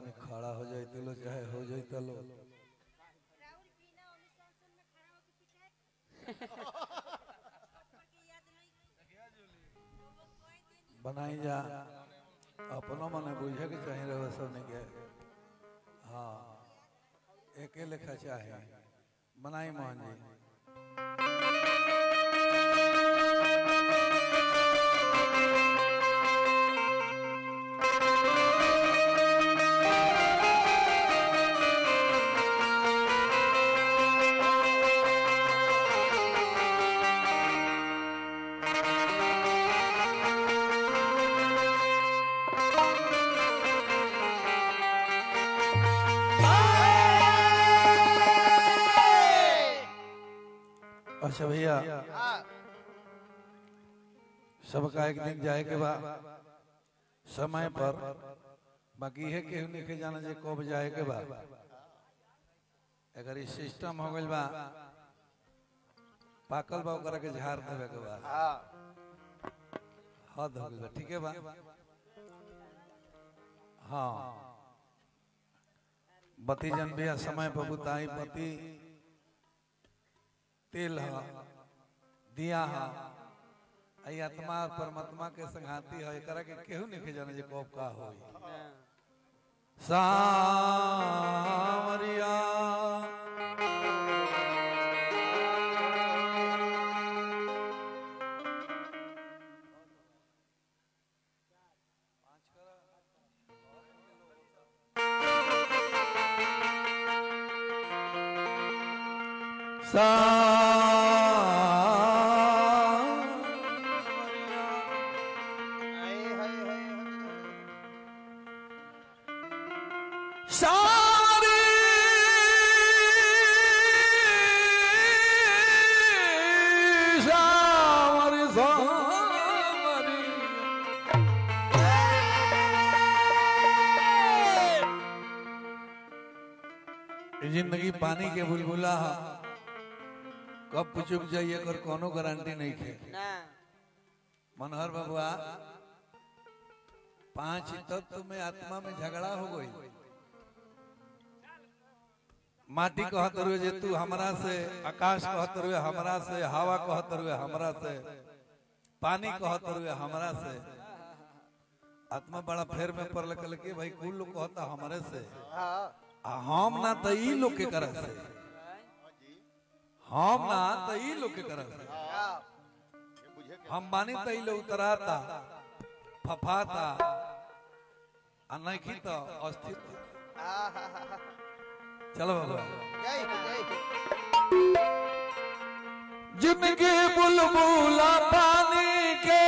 तनी खड़ा हो जाते लो चाहे हो जाते लो राहुल बिना अनुशासन में खड़ा होके पिटाए सबके याद नहीं वो कोई दिन बनाई जा अपनो मने बुझे के चाहे रहो सबने के हाँ एके लेखा चाहे बनाई मोहन जी अच्छा भैया सबका एक दिन जाए के बाद समय पर बाकी है केहू नहीं के जाना जे कब जाए के बाद अगर ई सिस्टम हो गइल बा पाकल बा ओकरा के झाड़ देवे के बाद हद हो गइल बा ठीक है बा हाँ बती जन भी समय पर बुताई बती तेल है दिया है आई आत्मा और परमात्मा के संघाती है एकरा के केहू नहीं के जाने जे कब का होई सावरिया सावरिया सारी सावरी सावरी ये जिंदगी पानी के बुलबुला है कब पुचुक जाइए कर कोनो गारंटी नहीं खे मनोहर बबुआ पांच तत्व में आत्मा में झगड़ा हो गई माटी कहत रुए जे तू हमरा से आकाश कहत रुए हमरा से हवा कहत रुए हमरा से पानी कहत रुए हमरा से आत्मा बड़ा फेर में पड़ल कल के भाई कुल लोग कहता हमरे से आ हम ना त ई लोग के करत से हम ना त ई लोग के करत से हम बानी त ई लोग उतराता फफाता आ नहीं तो अस्तित्व चलो बाबा जिंदगी बुलबुला पानी के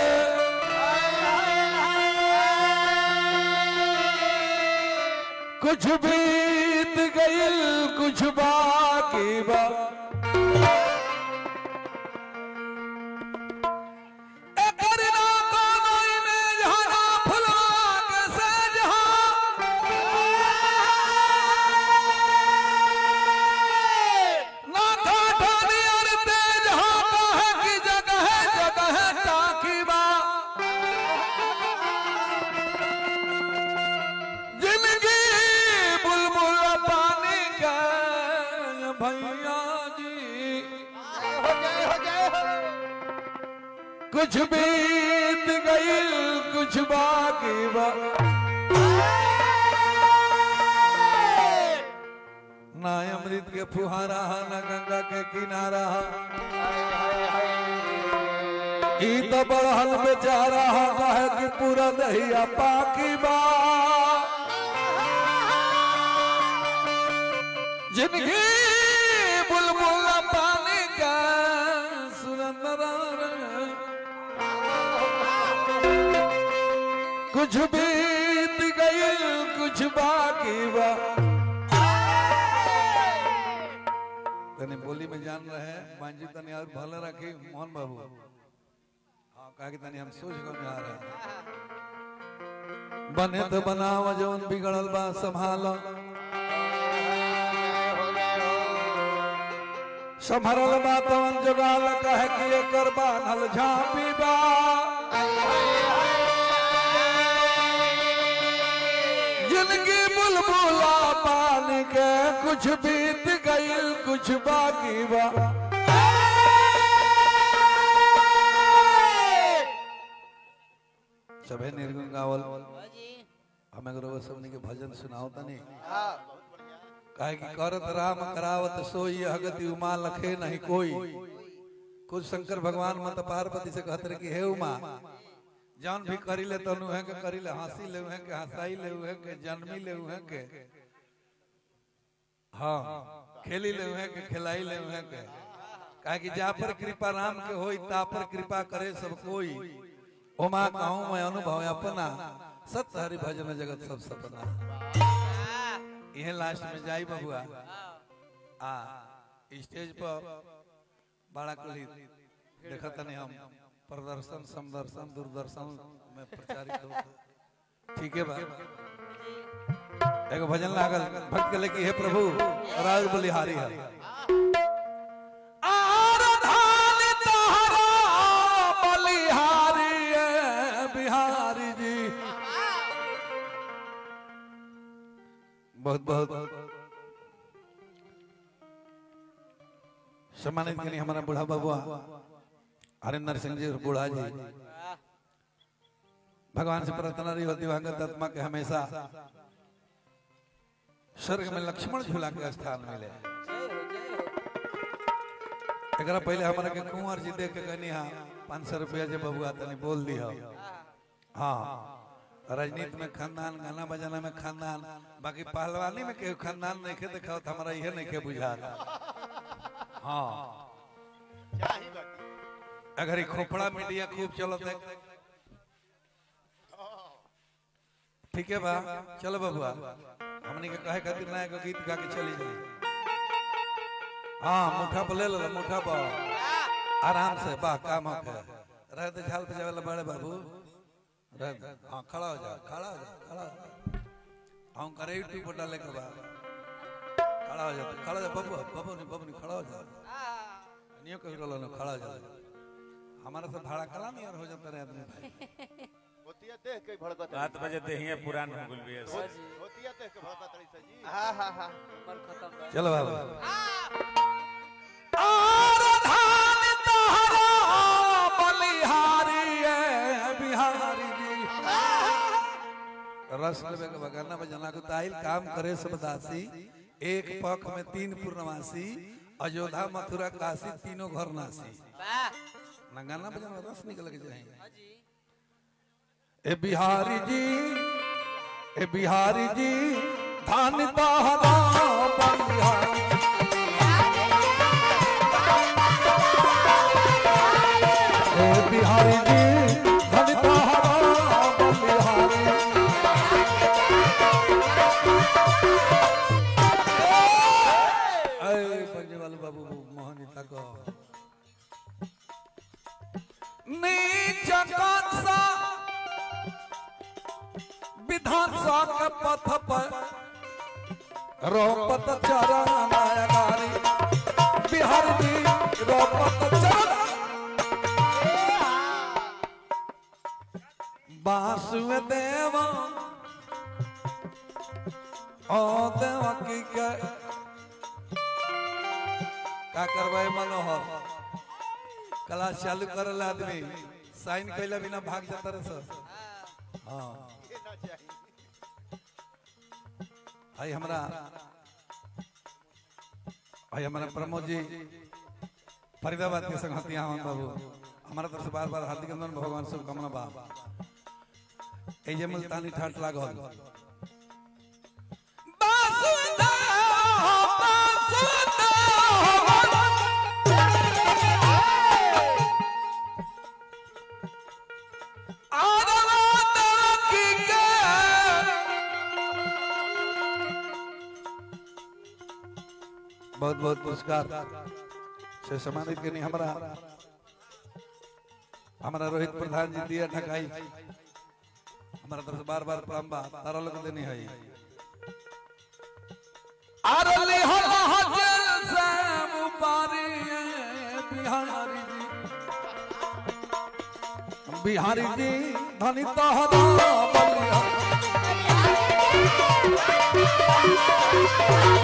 कुछ बीत गइल कुछ बाकी बा एकर ना कोनो इमेज हना फुलवा के सेज ना काठा नियर तेज हाथा है कि जगह जगह टाकी बा जिंदगी बुलबुल पानी के भैया जी कुछ बीत गइल कुछ बाकी बा ना अमृत के फुहारा हा ना गंगा के किनारा हा ई तो बड़हल बेचारा हा कहे कि पूरा दहिया पाकी बा जिंदगी बुलबुल पानी का सुरंदरा कुछ बीत गइल कुछ बाकी बा तने बोली में जान रहे हैं मांझी तने और भले रखी मोहन बाबू हाँ कहा कि तने हम सोच को आ रहे हैं बने तो बनाव जवन बिगड़ल बा संभालो संभरल बा तवन जोगाल कहे कि एकर बान्हल झांपी बा जिंदगी जवानी के कुछ बीत गईल कुछ बाकी बा सभे निर्गुण गावल हमें गुरु सबनी के भजन सुनाओ तनी काहे कि करत राम करावत सोई अगति उमा लखे नहीं कोई कुछ शंकर भगवान मत पार्वती से कहत रहे कि हे उमा जौन भी करी ले तनु है के करी ले हंसी ले है के हंसाई ले है के जन्मी ले है के हाँ खेली ले है के खिलाई ले है के काहे कि जा पर कृपा राम के होई ता पर कृपा करे सब कोई उमा कहूँ मैं अनुभव अपना सत्य हरि भजन जगत सब सपना यह लास्ट में जाई बबुआ आ स्टेज पर बड़ा कुली देखत नहीं हम प्रदर्शन समदर्शन दूरदर्शन में प्रचारित हो ठीक है बा एगो भजन लागल भक्त के लेके हे प्रभु राज बलिहारी है आराधन तहरा बलिहारी है बिहारी जी बहुत बहुत सम्मानित करी हमारा बूढ़ा बाबुआ हरिंदर सिंह जी और बूढ़ा जी भगवान से प्रार्थना रही होती दिवंगत आत्मा के हमेशा स्वर्ग में लक्ष्मण झूला के स्थान मिले एकरा पहले हमारा के कुंवर जी देख के कहनी हाँ पाँच सौ रुपया जे बबुआ तनी बोल दी हाँ राजनीति में खानदान गाना बजाना में खानदान बाकी पहलवानी में केहू खानदान नहीं के देखा तो हमारा यह नहीं के बुझा हाँ अगर ये खोपड़ा मीडिया खूब चलत है ठीक है बा चलो बबुआ हमनी के कहे खातिर ना एगो गीत गा के चली जाई हाँ मुठा पर ले लो मुठा पर आराम से वाह काम हो के रह दे झाल पे जावे बड़े बाबू रह दे हाँ खड़ा हो जा खड़ा हो जा खड़ा हो जा हम करे यूट्यूब पर डाले के बाद खड़ा हो जा खड़ा हो जा बबू बबू नहीं बबू नहीं खड़ा हो जा नियो कही रोलो ना खड़ा हो जा हमारा से भाड़ा कला नहीं यार हो जाता रहे आदमी भाई होतिया देख के भड़कत रात बजे देहिए पुरान हो गइल बिया से। होतिया देख के भड़कत रही सर जी हाँ हाँ हाँ उम्र खत्म बा। चलो बाबू आराधन तहरा बलिहारी है बिहारी जी रस लेवे के बगाना बजाना को ताइल काम करे सब दासी एक पख में तीन पूर्णवासी अयोध्या मथुरा काशी तीनों घर नासी वाह ना गाना बजाना रस निकल के जाए हाँ जी ए बिहारी जी ए बिहारी जी धान तहरा बलिहारी ए बिहारी जी धन तहरा बलिहारी अरे पंजे वाले बाबू मोहनिता को नीच कंसा विधान सा के पथ पर रोपत चरण गारी बिहार जी रोपत चरण वासुदेव ओ देवकी के का करवाए मनोहर क्लास चालू करल आदमी साइन कैला बिना भाग जाता रहे सर हाँ ये ना चाहिए भाई हमरा भाई हमारा प्रमोद जी फरीदाबाद के संगति यहाँ बाबू हमारा तरफ से बार बार हार्दिक अभिनंदन भगवान शुभकामना बा ए जे मुल्तानी ठाट लागल बहुत बहुत पुरस्कार से सम्मानित करनी हमारा हमारा रोहित प्रधान जी दिया ढकाई हमारा तरफ से बार बार प्रणाम बा तारा लोग देनी है आरली हला हजल से मुबारी बिहारी जी बिहारी जी धनी तहरा बलिया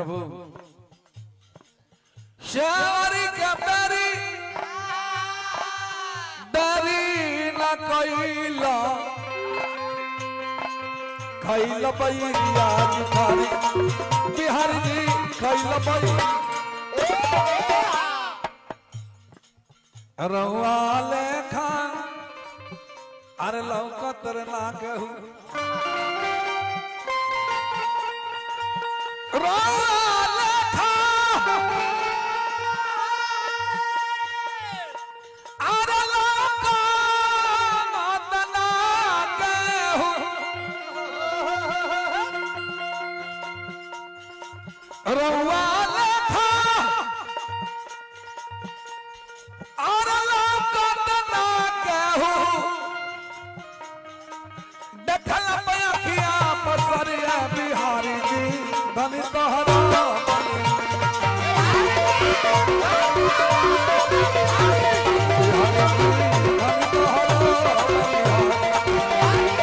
प्रभु श्यारी के बेरी डरी न कैला खैल बैया बिहारी बिहारी जी खैल बैया रउआ लेखा अरे लौकत ना कहू रउआ लेखा अरे लौकत ना कहू रउआ लेखा और लौकत ना कहू देखल पयखिया पसरिया बिहारी जी धनी तोहरा बिहारी जी धनी तोहरा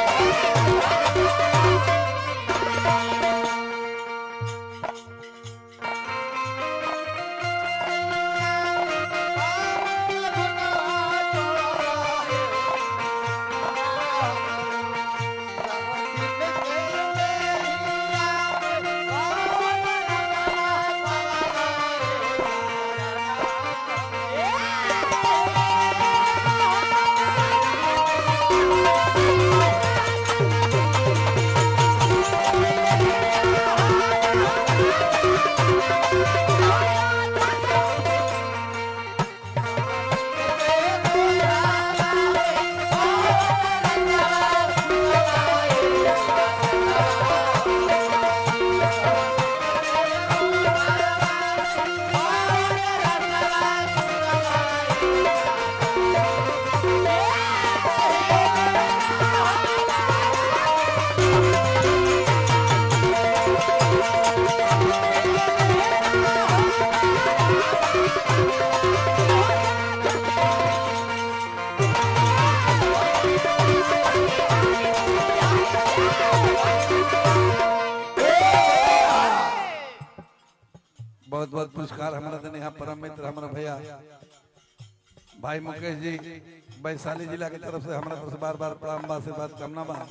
बहुत बहुत पुरस्कार हमारा देने यहाँ परम मित्र हमारा भैया भाई मुकेश जी वैशाली जिला की तरफ से हमारा तरफ से बार बार प्रणाम बा आशीर्वाद कामना बा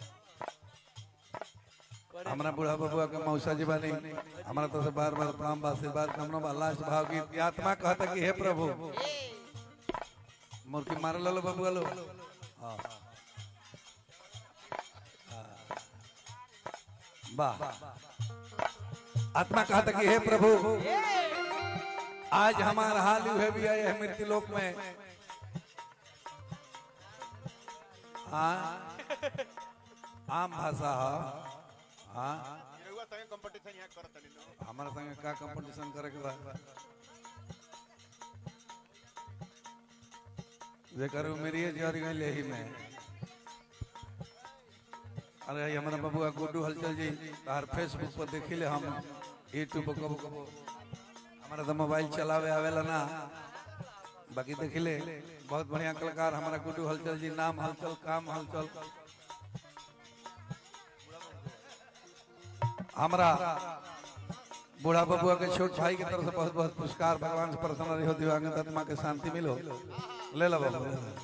हमारा बूढ़ा बबुआ के मौसा जी बानी हमारा तरफ से बार बार प्रणाम बा आशीर्वाद कामना बा लास्ट भाव गीत की आत्मा कहता कि हे प्रभु मुर्की मार लो बबुआ लो हाँ। वाह आत्मा कहता कि हे प्रभु आज हमारा हाल यू भी आए हैं मृत्यु लोक में हाँ आम भाषा है हाँ रउआ संगे कंपटीशन यहाँ करत तनी नो हमारा संगे का कंपटीशन करे के बा जेकर मेरी जर गई ही में अरे ये हमारा बबुआ गुड्डू हलचल जी तार फेसबुक पर देखिले हम यूट्यूब पर कबो कबो हमारा तो मोबाइल चलावे आवेला ना बाकी देखिले बहुत बढ़िया कलाकार हमारा गुड्डू हलचल जी नाम हलचल काम हलचल हमारा बूढ़ा बबुआ के छोट भाई की तरफ से बहुत बहुत पुरस्कार भगवान से प्रसन्न रहो दिव्यांग आत्मा के शांति मिलो ले लो बाबू ले लो।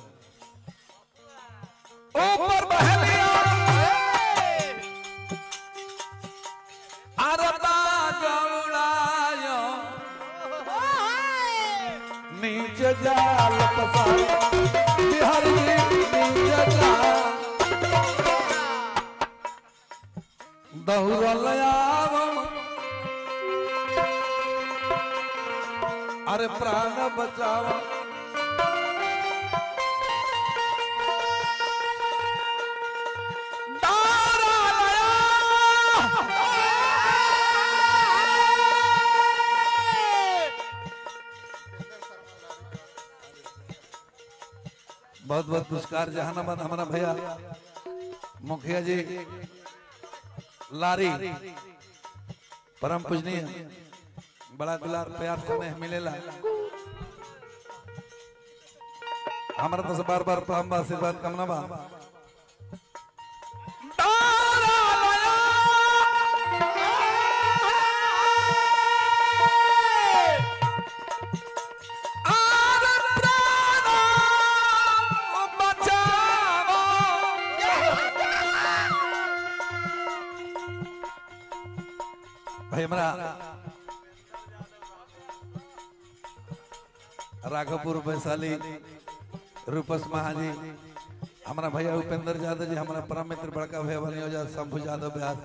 ऊपर बहलिया अरबा जौड़ायो नीचे जाल पसार बिहारी नीचे जाल दहुरल आवो अरे प्राण बचाओ बहुत बहुत पुरस्कार जहानाबाद हमारा भैया मुखिया जी लारी परम पूजनीय बड़ा दुलार प्यार स्नेह मिलेला हमारा तो से बार बार प्रणाम बा आशीर्वाद कामना बा राघवपुर वैशाली रूपस महाजी हमारा भैया उपेंद्र यादव जी हमारा परम मित्र बड़का भैया बनी हो जाए शंभू यादव ब्यास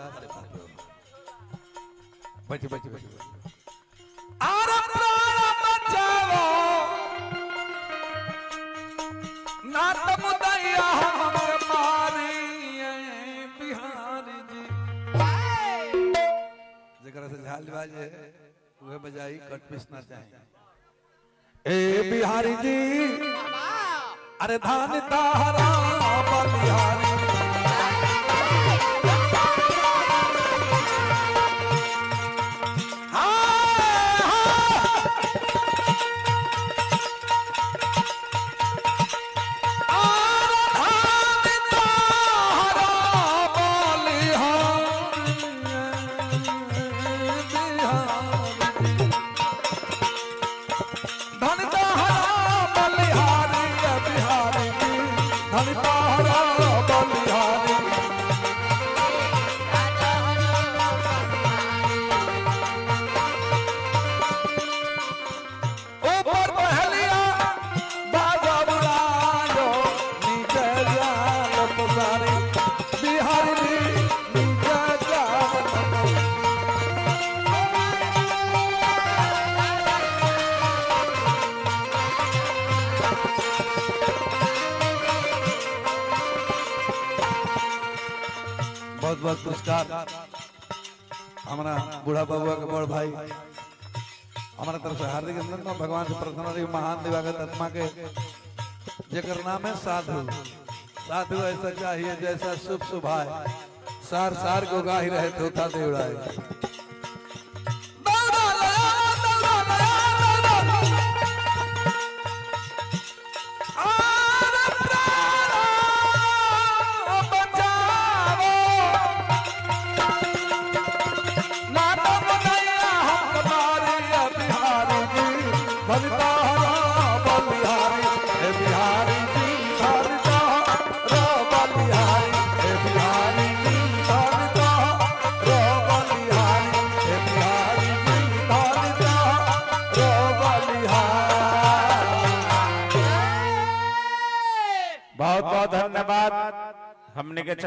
बैठी बैठी बैठी आरे प्राण बचाओ ना तम दैया हमके मारी बिहारी जी जेकरा से झाल बाजे उहे बजाई कट पीस ना चाहे ए बिहारी जी अरे धान तारा बलिहारी हाँ, हाँ। आरे धान तारा बलिहारी, बिहारी। धन तारा बलिहारी बिहारी धन तारा बलिहारी ऊपर पहलिया बाजा बुलायो नीचे जाल पुसारी बिहारी नीचे जाल पुसारी बहुत बहुत पुरस्कार हमारा बूढ़ा बबुआ के बड़ भाई हमारा तरफ से हार्दिक अभिनंदन भगवान से प्रार्थना रही महान दिवागत आत्मा के जेकर नाम है साधु साधु ऐसा चाहिए जैसा शुभ शुभाए सार सार को गाही रहे तोता देवड़ाए दौड़ा लया, दौड़ा लया, दौड़ा लया। आरे प्राण बचाओ नाटक बनैया हम तुम्हारे बिहारी जी बलितारा बलिहारी हे बिहारी जी बलितारा बलिहारी हे बिहारी जी बलितारा बलिहारी हे बिहारी जी बलितारा बलिहारी बहुत बहुत धन्यवाद हमने के